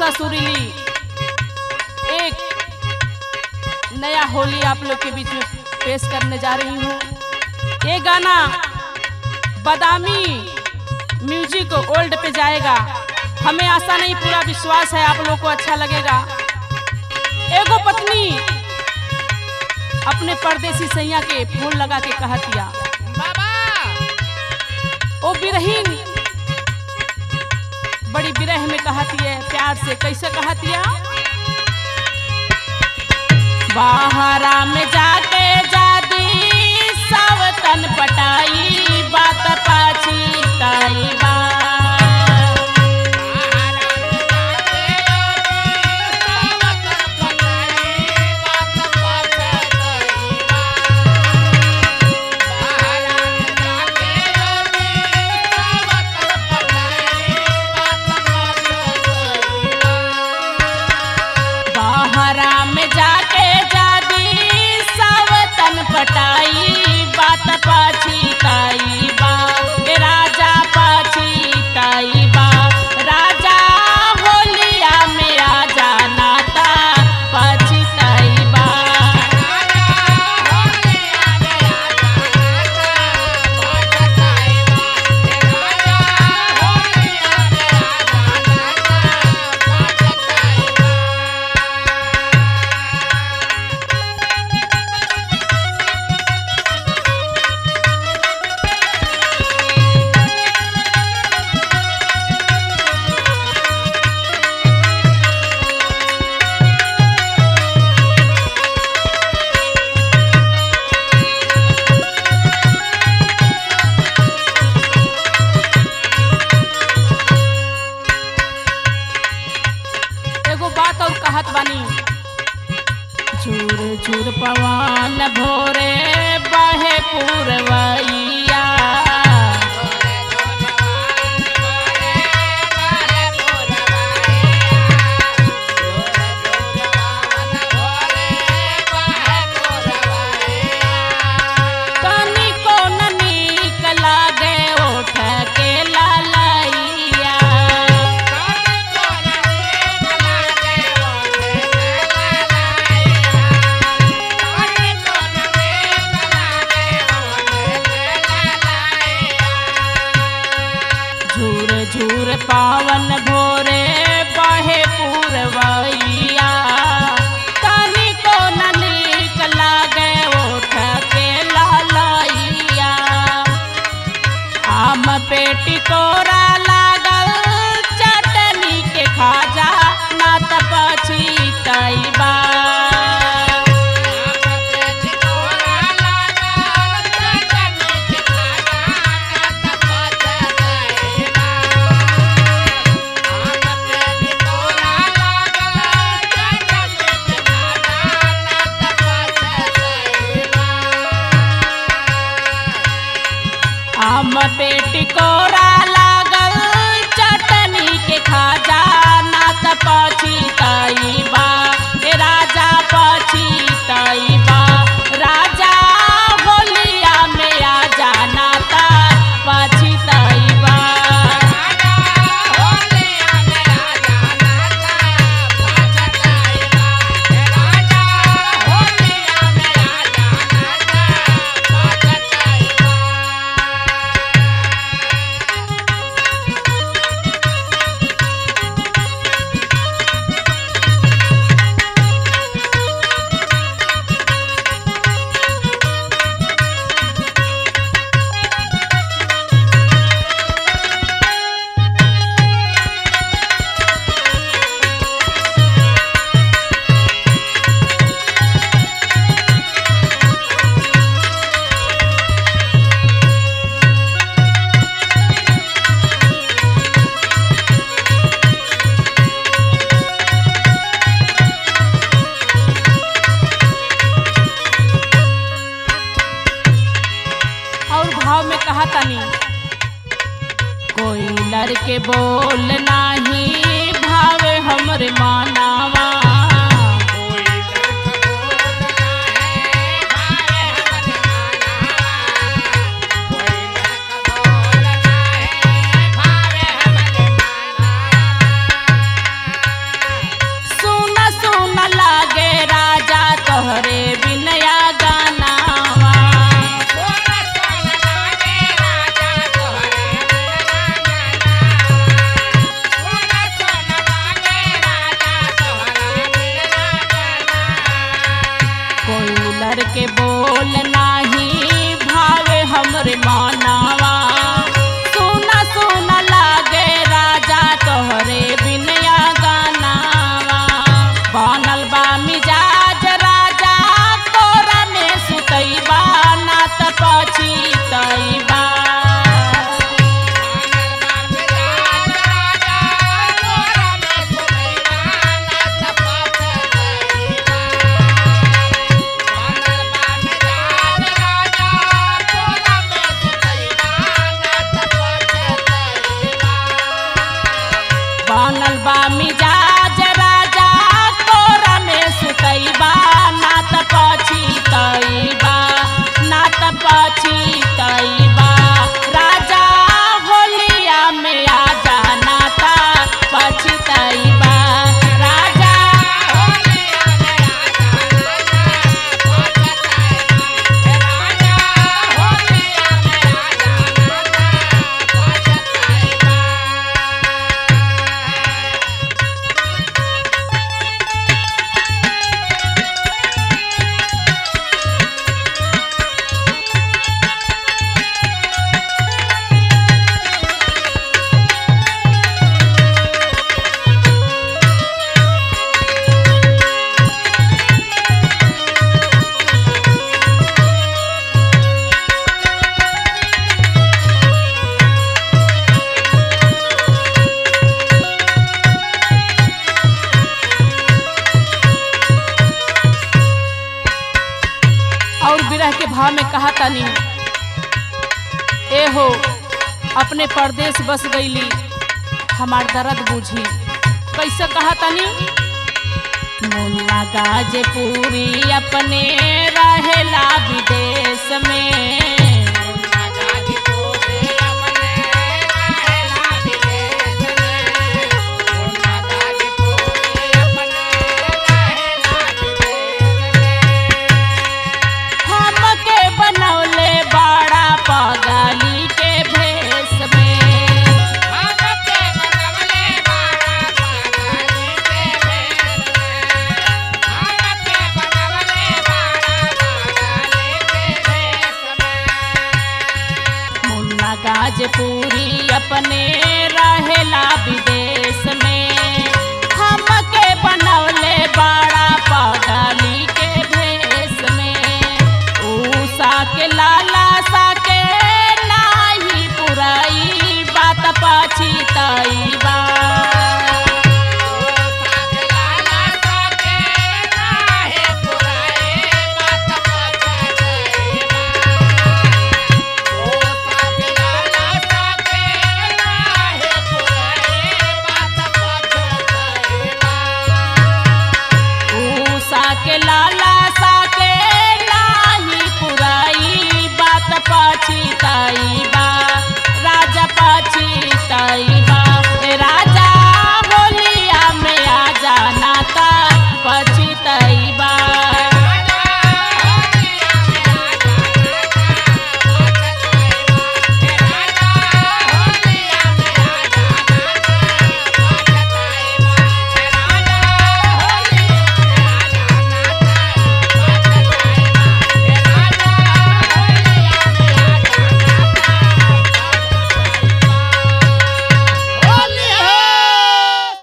आशा सुरीली एक नया होली आप लोग के बीच में पेश करने जा रही हूँ ये गाना बादामी म्यूजिक ओल्ड पे जाएगा हमें आशा नहीं पूरा विश्वास है आप लोग को अच्छा लगेगा एगो पत्नी अपने परदेसी सैया के फूल लगा के कहतिया बाबा ओ बिरहीन बड़ी विरह में कहती है प्यार से कैसे कहती है बाहरा में जाके जादी सावतन पटाई बात पाछी ताई बा बाहरा में जाके जादी सावतन पटाई बात पाछी ताई बा ए राजा पाछी ताई बा राजा होलिया में आजा नाता पाछी ताई बा एगो बात और कहत बानी झूर झूर पवन भोरे बहे पूरवैया तनिको न नीक लागे ओठ के लालैया झूर झूर पावन भोरे बहे पूरवैया तनिको न नीक लागे ओठ के लालैया आम पेटी कोरा लागल चटनी के खाजा ना त पछी तैबा आम पेटी कोरा लागल चटनी के खाजा ना त पछी तैबा ए राजा पछी तैबा राजा होलिया में आ जाना ता पछी तैबा और भाव में कहा तनी कोई लड़के बोल नाही भावे हमरे मानावा कोई लड़के बोल नाही भावे हमरे मानावा सुना सुना लागे राजा तोहरे बिनया गानावा बनल बा मिजाज राजा तोरा में सुतैबा ना त पछितैबा बनल बा मिजाज राजा तोरा में सुतैबा ना त पछितैबा ना त पछितैबा राजा होलिया में आजा ना त पछितैबा राजा और विरह के भाव में कहा तनी ए हो अपने परदेश बस गईली हमार दर्द बूझी कैसे कहा तनी मुन्ना गाजपुरी अपने रहेला विदेश में हमके बनौले बड़ा पगाली के भेष में मुन्ना गाजपुरी अपने रहेला विदेश में हमके बनौले बड़ा पगाली के भेष में ऊषा के लाला सा के नाही पुराई बात पछितैबा उषा के लाला सा के नाही पुराई बात पछिताई